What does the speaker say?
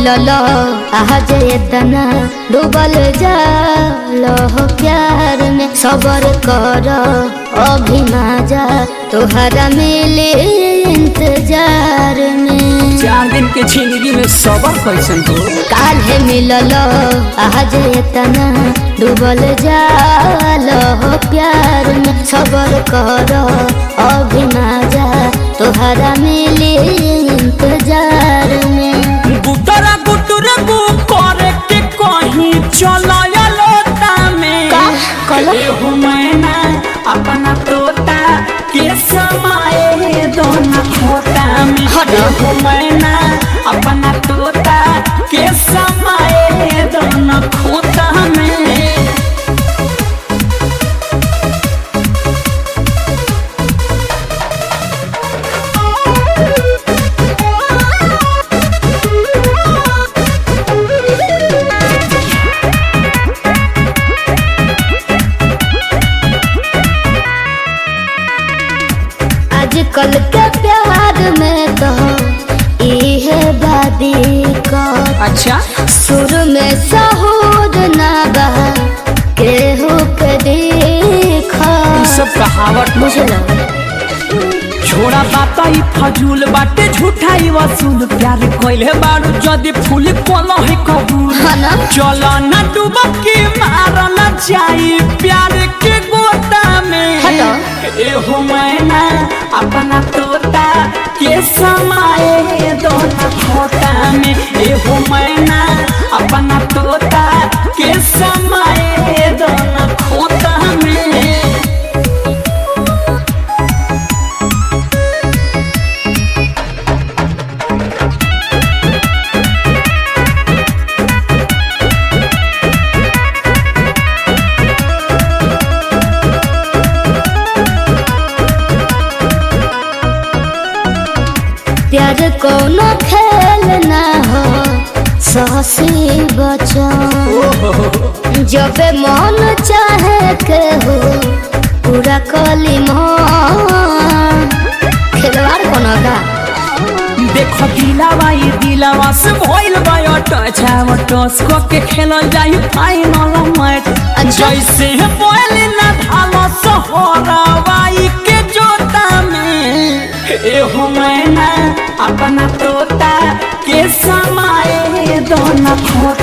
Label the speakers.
Speaker 1: मिलल आज इतना डूबल जाल हो प्यार में सबर कर अभी जा तोहरा मिले इंतजार में
Speaker 2: चार दिन के जिंदगी में सबर कैसन हो
Speaker 1: काल्हे मिलल आज इतना डूबल जाल हो प्यार में सबर कर अभी जा तोहरा मिले इंतजार में
Speaker 2: गुटरा गुटर गु करे के कहीं चलाया लोटा में
Speaker 1: का? कहलो?
Speaker 2: एहो मैना अपना तोता के समाए दोना खोता में
Speaker 1: हटो।
Speaker 2: एहो मैना अपना तोता के समाए दोना खोता में
Speaker 1: आजकल के प्यार में तो इहे बादी का
Speaker 2: अच्छा
Speaker 1: सुर में सहूर ना बा केहू के देखा
Speaker 2: ई सब कहावत
Speaker 1: मुझे ना
Speaker 2: छोड़ा बाता ई फजूल बाटे झूठा ई वसूल प्यार कोइले बारू जदी फूल कोनो है कबूल
Speaker 1: हाँ ना?
Speaker 2: चलो ना डुबकी मार ना जाई प्यार के गोता में
Speaker 1: हटो।
Speaker 2: एहो मैना अपना तोता के समाए दोना खोता में एहो मैना अपना तोता के समाए दोना खोता में
Speaker 1: प्यार कोनो खेल ना हो सहसी बचन जब मन चाहे के हो पूरा कली मन खिलवाड़ कोनो का
Speaker 2: देखो दिलावा ये दिलावा से भइल बा टच आव टस को के खेलल जाई फाइनल मैच
Speaker 1: अच्छा।
Speaker 2: जैसे बोल ना धालो सोहरावाई के जोता में एहो मैना अपना तोता के समाए दोना खोता